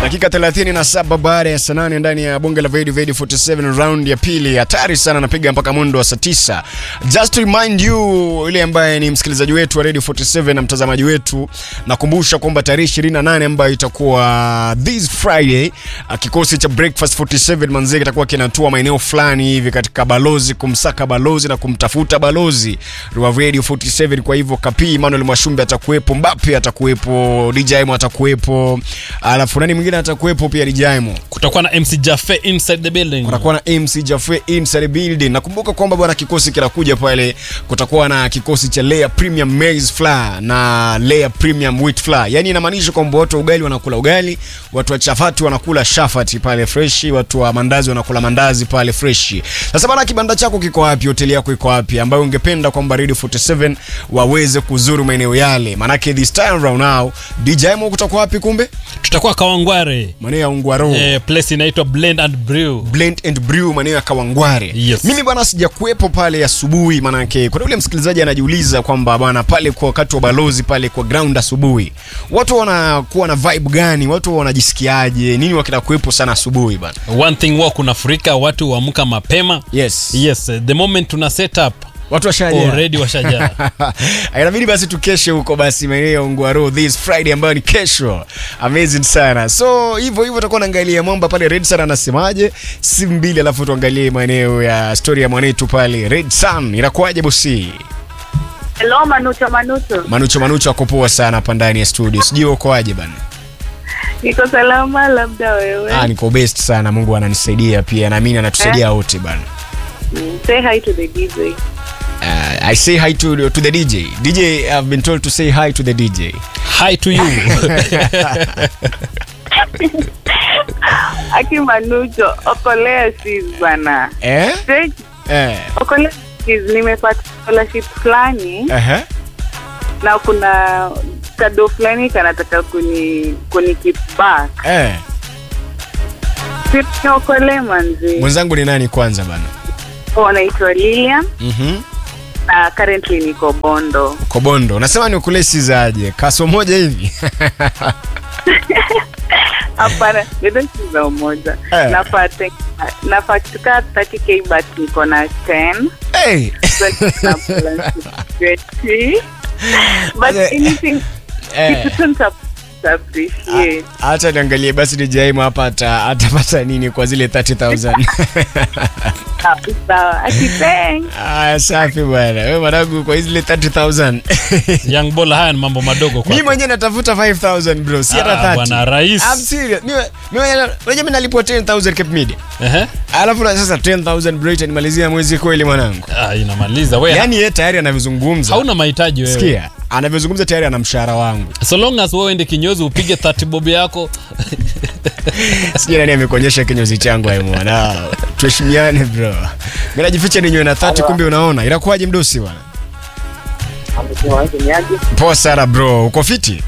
Dakika 37 baada ya saa nane ndani ya bunge la Vedi Vedi 47 round ya pili, hatari sana, napiga mpaka mwendo wa saa tisa. Just to remind you, yule ambaye ni msikilizaji wetu wa Radio 47 na mtazamaji wetu, nakumbusha kwamba tarehe 28 ambayo itakuwa this Friday, kikosi cha Breakfast 47 manzee kitakuwa kinatua maeneo fulani hivi katika balozi, kumsaka balozi na kumtafuta balozi wa Radio 47. Kwa hivyo Kapi Emmanuel Mwashumbe atakuwepo, Mbappe atakuwepo, DJ Mo atakuwepo, alafu nani mwingine atakuwepo pia DJ Mo. Kutakuwa na MC Jaffe inside the building. Kutakuwa na MC Jaffe inside the building. Nakumbuka kwamba bwana kikosi kinakuja pale, kutakuwa na kikosi cha Layer Premium Maize Flour na Layer Premium Wheat Flour. Yaani inamaanisha kwamba watu wa ugali wanakula ugali, watu wa chapati wanakula shafati pale freshi, watu wa mandazi wanakula mandazi pale freshi. Sasa bwana, kibanda chako kiko wapi? Hoteli yako iko wapi ambayo ungependa kwamba Radio 47 waweze kuzuru maeneo yale? Manake this time round now DJ Mo kutakuwa wapi kumbe? Tutakuwa Kawangware. Maeneo ya Ungwaro. Eh, place inaitwa Blend and Brew. Blend and Brew maeneo ya Kawangware. Yes. Mimi bwana sijakuwepo pale asubuhi, manake kuna yule msikilizaji anajiuliza kwamba bwana pale kwa wakati wa balozi pale kwa ground asubuhi, watu wanakuwa na vibe gani? Watu wanajisikiaje? Nini wakita kuwepo sana asubuhi bwana? One thing wa kunafurika watu huamka mapema. Yes. Yes, eh, the moment tuna set up Watu washajaa. already washajaa. inabidi basi tukeshe huko basi maeneo ya Ungwaro this Friday ambayo ni kesho. Amazing sana. So hivyo hivyo tutakuwa naangalia mwamba pale Red Sun anasemaje, si mbili, alafu tuangalie maeneo ya story ya mwanetu pale Red Sun inakuwaje bosi? Hello, Manucho Manucho. Manucho Manucho ako poa sana hapa ndani ya studio. Sijui ukoaje bana? Niko salama, labda wewe. Ah, niko best sana. Mungu ananisaidia pia na mimi anatusaidia wote bana. Mm, Say hi to the DJ. Uh, I say hi to to the DJ. DJ I've been told to say hi to the DJ. Hi to you. Aki Manucho, okolea sis bana. Eh? Take- Eh. Okolea sis, nimepata scholarship fulani Aha. na kuna kado fulani kanataka kuni kuni keep back. Eh. Si niokole manzi. Mwenzangu ni nani kwanza bana? Oh, naitwa Lilian Mhm. na currently niko Bondo. Kobondo. Unasema ni ukulesi zaje? Kaso moja hivi. Hapana, ndio za umoja. Eh. Nafaa te- nafaa kutoka 30k but niko na 10. hey. na plan to But Okay. anything Eh. it doesn't ap- appreciate. Acha niangalie basi DJ Aimo hapa ata- atapata nini kwa zile 30000. Sawa, sawa. Ati thanks. Ah, safi bwana. Wewe mwanangu kwa zile 30000. Young Bola, haya ni mambo madogo kwa. Mimi mwenyewe natafuta 5000 bro, si hata Ah, 30. bwana rais. I'm serious. Mimi mimi mwenyewe unajua mimi nalipwa 10000 Cape Media. Ehe. Alafu na sasa 10000 bro itanimalizia mwezi kweli mwanangu. Ah, inamaliza wewe. Yaani yeye tayari anavyozungumza. hauna mahitaji wewe. Sikia, anavyozungumza tayari ana mshahara wangu. So long as wewe ende kinyozi upige 30 bob yako. Sijui nani amekuonyesha kinyozi changu hayo mwana. Tuheshimiane bro. Mimi najificha ninywe na 30 kumbe unaona. Inakuwaje mdosi bwana? Poa sana bro. Uko fiti?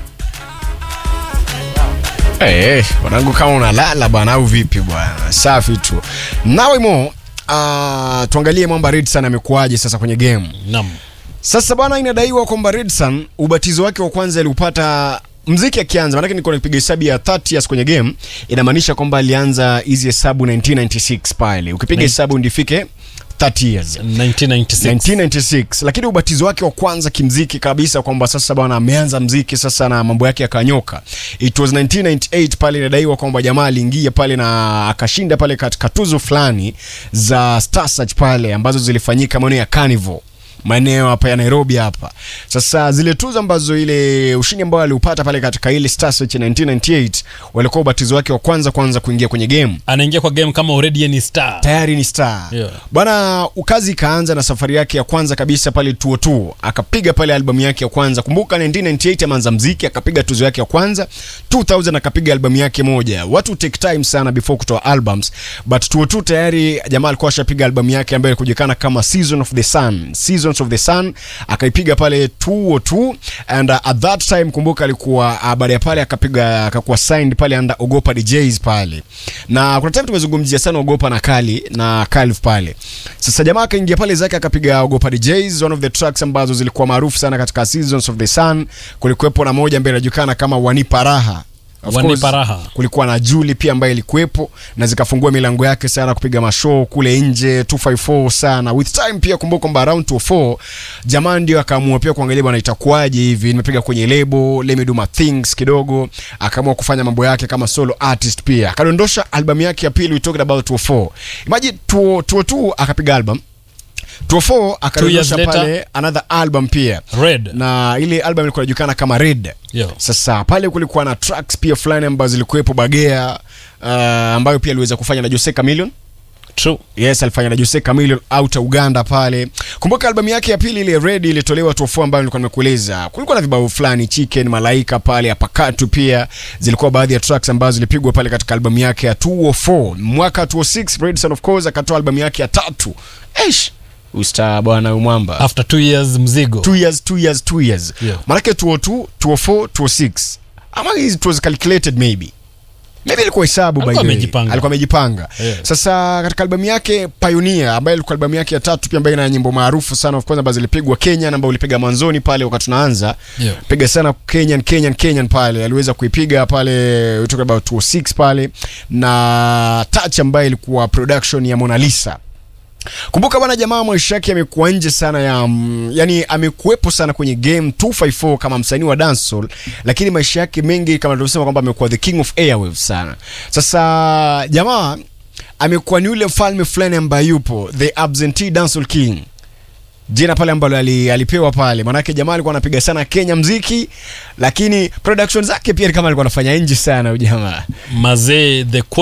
Eh, hey, mwanangu kama unalala bwana au vipi bwana? Safi tu. Nawe mo uh, tuangalie mwamba Red Sun amekuwaje sasa kwenye game. Naam. Sasa bwana, inadaiwa kwamba Redson ubatizo wake wa kwanza aliupata mziki akianza, maanake niko napiga hesabu ya 30 years kwenye game, inamaanisha kwamba alianza hizi hesabu 1996 pale, ukipiga Nin- hesabu ndifike 30 years 1996. 1996 lakini ubatizo wake wa kwanza kimziki kabisa kwamba sasa bwana ameanza mziki sasa na mambo yake yakanyoka it was 1998 pale inadaiwa kwamba jamaa aliingia pale na akashinda pale katika tuzo fulani za Star Search pale ambazo zilifanyika maeneo ya Carnival maeneo hapa ya Nairobi hapa. Sasa zile tuzo ambazo ile ushindi ambao aliupata pale katika ile Star Search 1998 walikuwa ubatizo wake wa kwanza kwanza kuingia kwenye game Anaingia kwa game kama already yeye ni star. tayari ni star Yeah. bwana ukazi ikaanza na safari yake ya kwanza kabisa pale tuo tuo akapiga pale albamu yake ya kwanza kumbuka 1998 ameanza mziki akapiga tuzo yake ya kwanza 2000 akapiga albamu yake moja watu take time sana before kutoa albums but tuo tu tayari jamaa alikuwa ashapiga albamu yake ambayo ilikujulikana kama season of the sun seasons of the sun akaipiga pale tuo tu and uh, at that time kumbuka alikuwa uh, baada ya pale akapiga akakuwa signed pale under ogopa djs pale na kuna time tumezungumzia sana ogopa na kali na calv pale sasa jamaa akaingia pale zake akapiga ogopa djs one of the tracks ambazo zilikuwa maarufu sana katika seasons of the sun kulikuwepo na moja ambayo inajulikana kama wanipa raha Of Wanipa course, raha. kulikuwa na Julie pia ambaye ilikuwepo na zikafungua milango yake sana kupiga mashow kule nje 254 sana with time pia kumbuka kwamba around 204 jamaa ndio akaamua pia kuangalia bwana itakuwaje hivi nimepiga kwenye lebo let me do my things kidogo akaamua kufanya mambo yake kama solo artist pia akadondosha albamu yake ya pili we talking about 204 imagine 202 akapiga album 204 akadondosha later. pale another album pia Red. na ile album ilikuwa inajulikana kama Red Yo. sasa pale kulikuwa na tracks pia fulani ambazo zilikuwepo Bagea uh, ambayo pia aliweza kufanya na Jose Chameleone True. yes alifanya na Jose Chameleone out Uganda pale kumbuka albamu yake ya pili ile Red ilitolewa tofu ambayo nilikuwa nimekueleza kulikuwa na vibao fulani Chicken Malaika pale apakatu pia zilikuwa baadhi ya tracks ambazo zilipigwa pale katika albamu yake ya 204 mwaka 206 Redson of course akatoa albamu yake ya tatu eish usta bwana umwamba After two years mzigo. two years two years two years Yeah. manake 202 204 206 ama it was calculated maybe maybe alikuwa hesabu by Alikuwa the way. amejipanga. alikuwa amejipanga Yeah. sasa katika albamu yake Pioneer ambayo ilikuwa albamu yake ya tatu pia ambayo ina nyimbo maarufu sana of course ambazo zilipigwa Kenya na ambayo ulipiga mwanzoni pale wakati tunaanza Yeah. piga sana Kenyan Kenyan Kenyan pale aliweza kuipiga pale we talk about 206 pale na touch ambayo ilikuwa production ya Mona Lisa kumbuka bwana jamaa maisha yake amekuwa nje sana ya mm, yani amekuwepo sana kwenye game 254 kama msanii wa dancehall lakini maisha yake mengi kama tulivyosema kwamba amekuwa the king of airwaves sana sasa jamaa amekuwa ni yule mfalme fulani ambaye yupo the absentee dancehall king jina pale ambalo ali, alipewa pale manake jamaa alikuwa anapiga sana Kenya mziki lakini production zake pia ni kama alikuwa anafanya nje sana huyu jamaa Mazee the